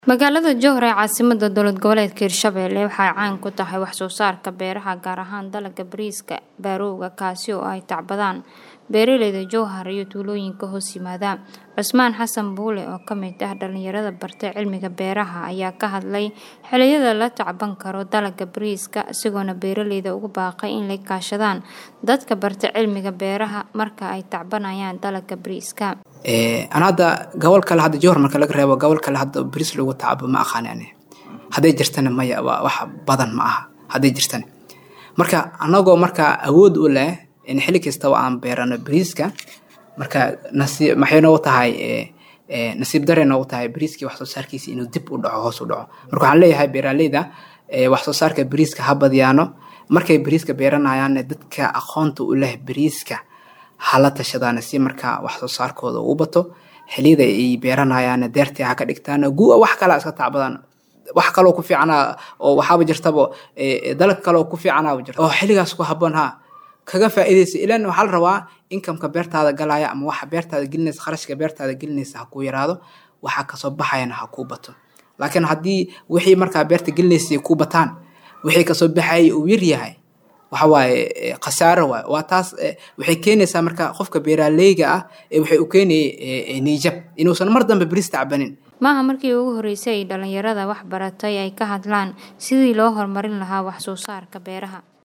Magaalada Jowhar ee caasimadda dowlad goboleedka Hirshabelle waxay caan ku tahay wax soo saarka beeraha gaar ahaan dalagga bariiska Barrowga kaasi oo ay tacbadaan beeraleyda Jowhar iyo tuulooyinka hoos yimaada. Cusmaan Xasan Buule oo ka mid ah dhalinyarada bartay cilmiga beeraha ayaa ka hadlay xilliyada la tacban karo dalagga bariiska isagoona beeraleyda ugu baaqay in ay kaashadaan dadka bartay cilmiga beeraha marka ay tacbanayaan dalagga bariiska. an hadda gobol kale hadda jowhar marka laga reebo gobol kale hadda bariis lagu tacabo ma aqaan ani hadday jirtana maya waa wax badan ma aha hadday jirtana marka anagoo marka awood u leh in xilli kastaba aan beerano bariiska marka nasiib maxay noogu tahay nasiib darey noogu tahay bariiskii wax soo saarkiisa inuu dib u dhaco hoos u dhaco marka waxaan leeyahay beeraleyda wax soo saarka bariiska ha badiyaano markay bariiska beeranayaan dadka aqoonta u leh bariiska hala tashadaan si markaa wax soo saarkooda uu bato xiliyada ay beeranayaan deertii ha ka dhigtaan gu'a wax kale iska tacbadaan wax kaloo ku fiicana oo waxaaba jirtaba dalag kaloo ku fiicanaaba jirta oo xilligaas ku habboon ha kaga faa'iidaysa ilan waxaa la rabaa inkamka beertaada galaya ama waxa beertaada gelinaysa kharashka beertaada gelinaysa ha kuu yaraado waxa kasoo baxayana ha kuu bato laakiin haddii wixii markaa beerta gelinaysay kuu bataan wixii kasoo baxayay uu yar yahay waxa waaye khasaaro waaye waa taas waxay keenaysaa marka qofka beeraleyga ah waxay u keenayay niijab inuusan mar dambe bariis tacbanin maaha markii ugu horreysay ay dhalinyarada wax baratay ay ka hadlaan sidii loo horumarin lahaa wax soo saarka beeraha